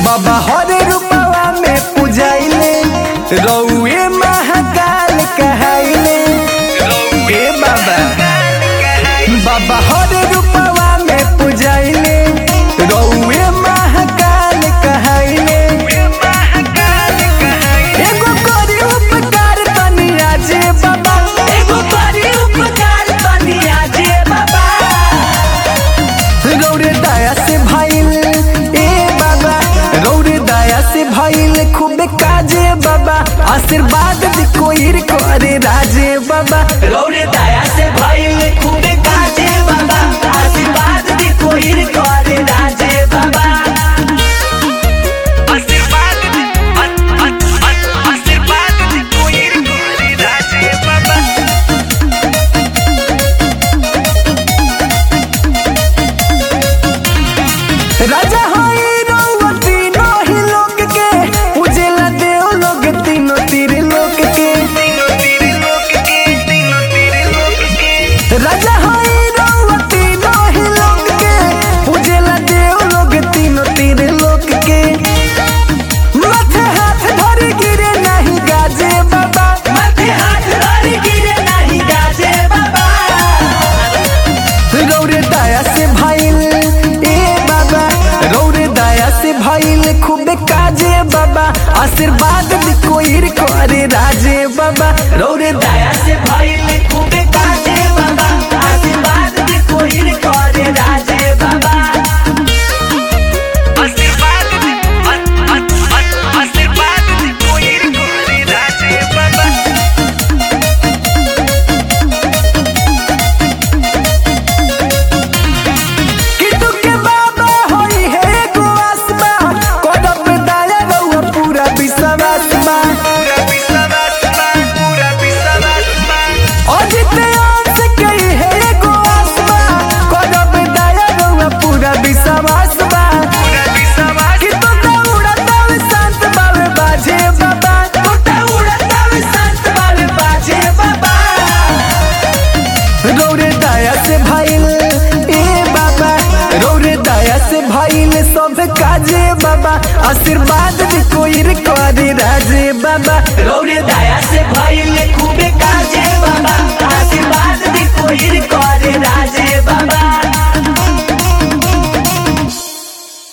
बाबा हर रूपवा में पूजाइले रउए महाकाल कहाइले ए बाबा बाबा हर रूपवा में पूजाइले रउए महाकाल कहाइले एगो करी उपकार तनी आजे बाबा एगो करी उपकार बनिया जे बाबा रौरे दया से भइल ए बाबा रौरे दया से भइल खूबे काजे बाबा आशीर्वाद दी कोई करे राजे बाबा रौरे दया से भइल खूबे काजे बाबा आशीर्वाद दी कोई करे राजे बाबा आशीर्वाद दी आशीर्वाद दी कोई करे राजे बाबा राजा होई रउआ तीनों ही लोक के उजेला देव लोग तीनों तीर लोक के तीनों तेरे लोक के तीनों तेरे लोक के राजा होई रउआ तीनों ही लोक के उजेला देव लोग तीनों तीर लोक के माथे हाथ धरे गिरे नहीं गाजे बाबा माथे हाथ धर गिरे नहीं गाजे बाबा रौरे दया से भइल ए बाबा रौरे दया से भइल खूबे काजे बाबा आशीर्वाद दी कोई करे राजे बाबा रौरे दया दया से भइल खूबे काजे बाबा आशीर्वाद दे कोई करे राजे बाबा आशीर्वाद दे आशीर्वाद दे कोई करे राजे बाबा किटू के बाबा होई है एगो आसमा करब दया रउआ पूरा विश्वास बा पूरा विश्वास बा पूरा विश्वास बा अजित अंश कई है एगो आसमा करब दया रउआ पूरा विश्वास बा पूरा विश्वास कि तो दौड़ा तब शांत बावे बाजे बाबा टूटा उड़ता वे संत बावे बाजे बाबा रौरे दया से भइल ए बाबा रौरे दया से भइल सब काजे बाबा आशीर्वाद दी कोई करे राजे बाबा रौरे दया से भइल खूबे काजे बाबा आशीर्वाद दे कोई करे